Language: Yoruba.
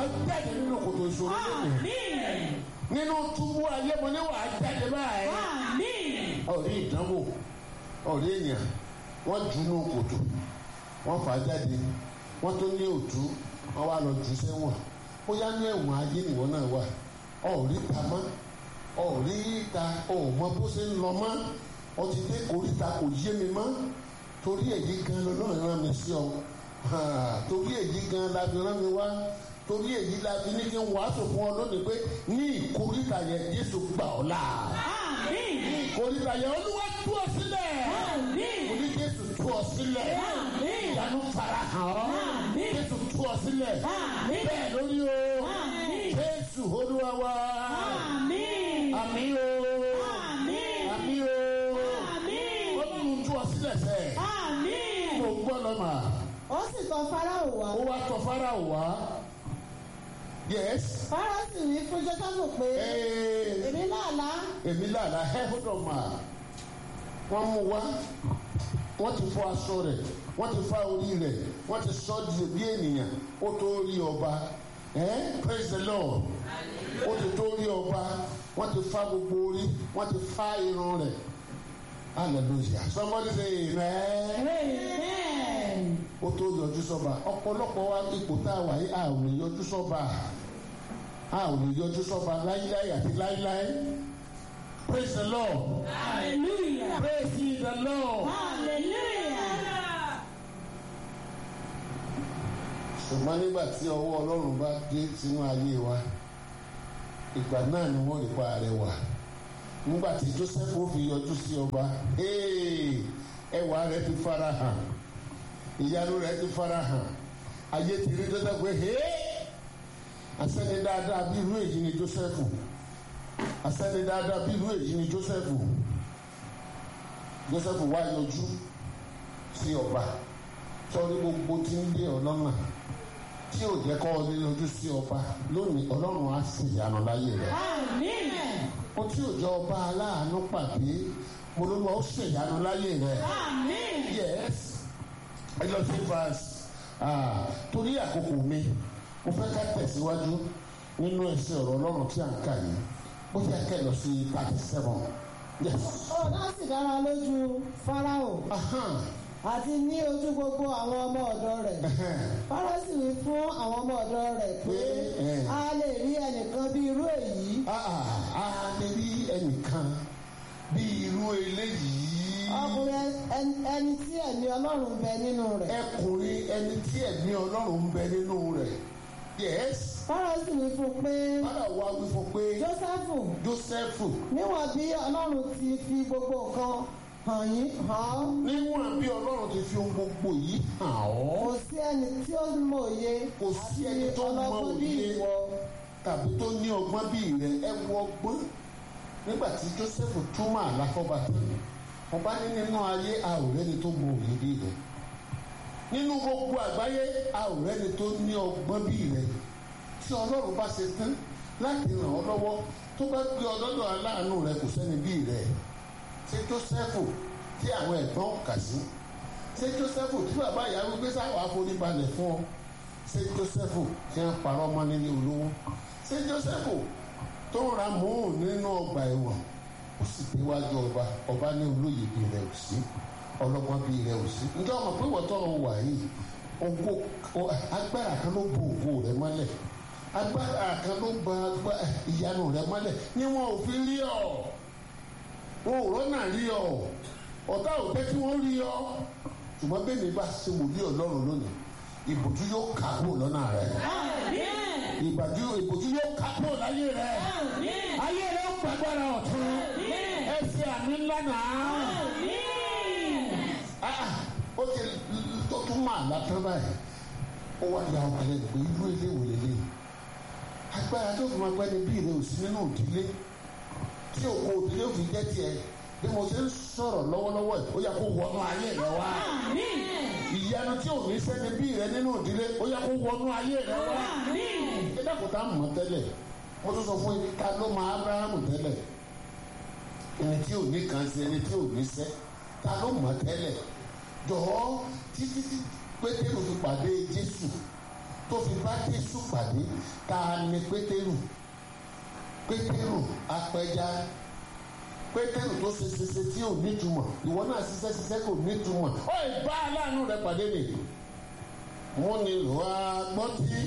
jáde nínú kòtò ìṣòro lónìí Àmín. nínú túbú ayé mo ní wàá jáde báyìí Àmín. ọ̀rí ìdánwò ọ̀rí èèyàn wọ́n jù nù kòtò wọ́n fà á jáde wọ́n tó ní òtú wọ́n wá lọ jù sẹ́wọ̀n bóyá ní ẹ̀wọ̀n ayé nìwọ náà wà ọ̀rí ta mọ́ ọ̀rí ta ọ̀mọ bó ṣe ń lọ mọ́ ọtí dé koríta kò yé mi mọ́ torí èyí gan lọ́nà rán mi sí ọ Ha, torí èyí gan la fi rán mi wá torí èyí la fi ní kí n wàásù fún ọ lónìí pé ní ìkóríta yẹn Jésù gbà ọ́ là Àmín. ìkórìíra yẹn olúwa tú ọ sílẹ̀ Àmín. oní jésù tú ọ sílẹ̀ Àmín. ìyanu fara hàn ọ́ Àmín. jésù tú ọ sílẹ̀ Àmín. bẹ́ẹ̀ lórí o Àmín. jésù olúwa wa Àmín. àmì o Àmín. àmì o Àmín. ó tún tú ọ sílẹ̀ sẹ́ Àmín. mo gbọ́ lọ́mà ó sì tọ̀ Fáráò wá ó wá tọ̀ fáráò wá yes Fáráò sì wí fún Jósẹ́fù pé ee èmi làálàá èmi làlá hold mà wọ́n mú wá wọ́n ti fọ aṣọ rẹ̀ wọ́n ti fa orí rẹ̀ wọ́n ti sọ di bí ènìyàn ó tó rí ọba eh? praise the lord ó ti tó rí ọba wọ́n ti fa gbogbo orí wọ́n ti fa irun rẹ̀ hallelujah somebody say amen Amen. ó tó yọjú sọ́ba ọ̀pọ̀lọpọ̀ wa ipò tá a wà yìí a ò lè yọjú sọ́ba a ò lè yọjú sọ́ba láíláí àti láíláí praise the lord. Hallelujah. Praise ye the Lord. Hallelujah. ṣùgbọ́n nígbà tí ọwọ́ ọlọ́run bá dé sínú ayé wa ìgbà náà ni wọ́n rí pa àrẹwà nígbà tí Joseph ó fi yọjú sí ọba hey, ẹwà rẹ̀ ti fara hàn ìyanu rẹ̀ ti fara hàn ayé ti rí Joseph pé hey, asẹ́ni dáadáa bí irú èyí ni Joseph asẹ́ni dáadáa bí irú èyí ni Joseph Joseph wá yọjú sí ọba sọrí gbogbo tí ń lé ọ lọ́nà tí ò jẹ́ kọ́ ọ lé lójú sí ọba lónìí ọlọ́run á sì yànnà láyé rẹ̀ Àmín. ó tí ò jẹ́ ọba aláàánú pàdé mo ló lọ ó sì yànnà láyé rẹ̀ Àmín. yes ẹ lọ sí verse ah, torí àkókò mi mo fẹ́ ká tẹ̀síwájú nínú ẹsẹ̀ ọ̀rọ̀ ọlọ́run tí à ń kà yìí ó yẹ kẹ́ lọ sí thirty seven yes ọ̀rọ̀ náà sì dára lójú Fáráò ahan àti ní ojú gbogbo àwọn ọmọ ọ̀dọ̀ rẹ̀ ahan. Fáráò sì wí fún àwọn ọmọ ọ̀dọ̀ rẹ̀ pé Pé, eh. a lè rí ẹnìkan bí irú èyí Ah, a lè rí ẹnìkan bí irú eléyìí ọkùnrin ẹni- ẹni tí ẹ̀mí Ọlọ́run bẹ nínú rẹ̀ ẹkùnrin ẹni tí ẹ̀mí ọlọ́run ń bẹ nínú rẹ̀ yes Fáráò sì wí fún pé bára wa wí fún pé Jósẹ́fù Jósẹ́fù níwọ̀n bí Ọlọ́run ti fi gbogbo nǹkan hàn yín hàn ọ́ níwọ̀n bí ọlọ́run ti fi ohun gbogbo yìí hàn kò ọ́ sí ẹni tí ó mọ òye kò sí ẹni tó mọ ọlọ́gbọ́n bí òye ìwọ tàbí tó ní ọgbọ́n bí rẹ̀ ẹ wọ ọgbọ́n nígbà tí Jósẹ́fù túmọ̀ àlàfọ́ba tán ọba ní nínú ayé a ò rẹ́ni tó mọ òye bí rẹ̀ nínú gbogbo àgbáyé a ò rẹ́ni tó ní ọgbọ́n bí rẹ̀ tí ọlọ́run bá ṣe tán láti ràn ọ́ lọ́wọ́ tó bá gbé ọlọ́dọ̀ aláàánú rẹ̀ kò sẹ́ni bí rẹ̀ ṣé Jósẹ́fù tí àwọn ẹ̀gbọ́n kà sí ṣé Jósẹ́fù tí bàbá ìyá wípé sáwọ́ àforíbalẹ̀ fún ọ ṣé Jósẹ́fù tí wọ́n parọ́ mọ́ nílé olówó ṣé Jósẹ́fù tó ń ra mòún nínú ọgbà ẹ̀wọ̀n ó sì déwájú ọba ọba ní olóyè bí rẹ̀ ò sí ọlọ́gbọ́n bí rẹ̀ ò sí ǹjẹ́ ọmọ pé wọ́n tọ́ ọ wà yìí ògo o- agbára kan ló bo ògo rẹ̀ mọ́lẹ̀ agbára kan ló ba agba- ìyanu rẹ̀ mọ́lẹ̀ ni wọn ò fi rí ọ wọn ò rọ́nà rí ọ ọ̀tá ò jẹ́ kí wọ́n rí ọ ṣùgbọ́n bẹ́ẹ̀ ni bá ṣe wòlíì ọlọ́run lónìí ìbòjú yóò kà kúrò lọ́nà rẹ̀ Àmín. ìbàjú ìbòjú yóò kà kúrò láyé rẹ̀ Àmín. ayé rẹ̀ ó gbàgbára ọ̀tún Àmín. ẹ ṣe àmì ńlá náà Àmín. Ah, ah, ó ti tó tún máa látọ́ báyìí ó wá ya ọmọ lẹ́nu pé irú ilé wò lélẹ̀ agbára tó fi máa gbẹ́ ni bí ìrẹ́ òsì nínú òdílé tí òkú òdílé ò fi jẹ́ tiẹ̀ bí mo ṣe ń sọ̀rọ̀ lọ́wọ́lọ́wọ́ ẹ̀ ó yẹ kó wọnú ayé rẹ wá Àmín. ìyanu tí ò ní sẹ́ni bí ìrẹ́ nínú òdílé ó yẹ kó wọnú ayé rẹ wá Àmín. ẹ dákun tá a mọ̀ tẹ́lẹ̀ mo tún sọ fún yín ká ló máa Ábúráhámù tẹ́lẹ̀ ẹni tí ò ní kan sí ẹni tí ò ní sẹ́ ta ló mọ̀ tẹ́lẹ̀ jọ̀ọ́ títí tí pétérù fi pàdé Jésù tó fi bá Jésù pàdé ta ni pétérù pétérù apẹja pétérù tó ṣe ṣiṣẹ́ tí ò nítumọ̀ ìwọ náà ṣiṣẹ́ ṣiṣẹ́ kò nítumọ̀ ó ì bá aláàánú rẹ pàdé nì. wọ́n ní ìlú agbọ́n tí